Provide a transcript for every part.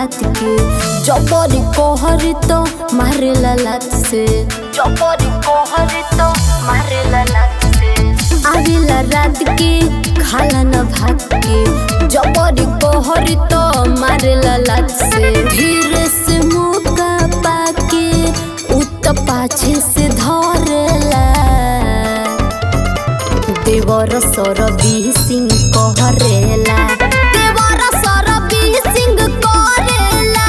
भात के जबरी कहरी तो मारेला लात से जबरी कहरी तो मारेला लात से आवेला रात के खाला न भात के जबरी कहरी तो मारेला लात से धीरे से मुका पाके उत पाछे से धरेला देवर सरबी सिंह कहरेला देवर सरबी सिंह करेला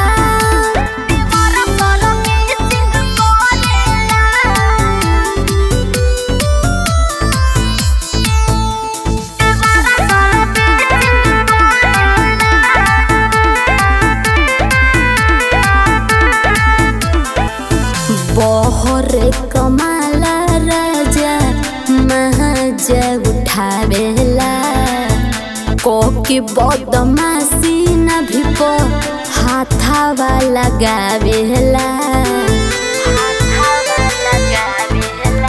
देवर सरबी सिंह करेला बहरे कमाला राजा महाजा उठावेला कोके बदमाशी न भी पो हाथावा लगावेला हाथावा लगावेला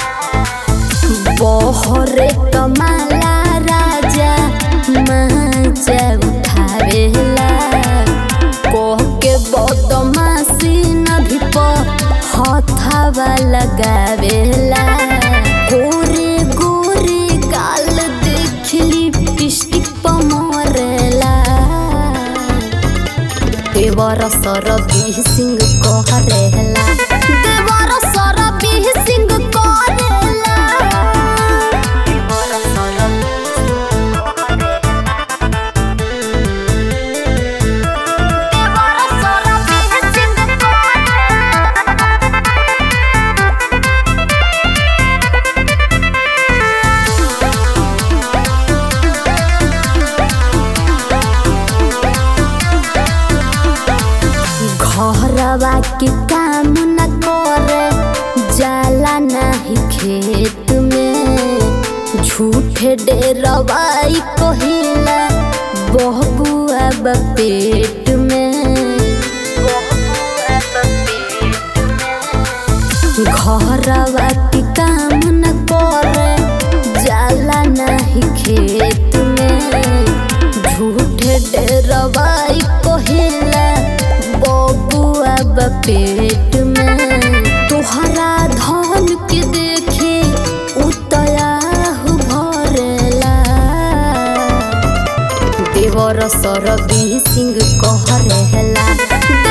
बहरे कमाला राजा महाजा उठावेला कोके बदमाशी न भी प हथावा लगावेला गोरे गोरे गाल देखली लिपस्टिक प मरेला देवर सरबी सिंह कहरेला देवर सरबी सिंह करेला देवर सरबी देवर सरबी सिंह घरवा के काम न करे जाला नाही खेत में झूठे डेरवाई कहिला बहबुआ बा पेट में घरवा के काम न करे जाला नाही खेत में झूठे डेरवाई कहिला बबुआ बा पेट में तोहरा धन के देखे उतया भरेला देवर सरबी सिंह कहरेला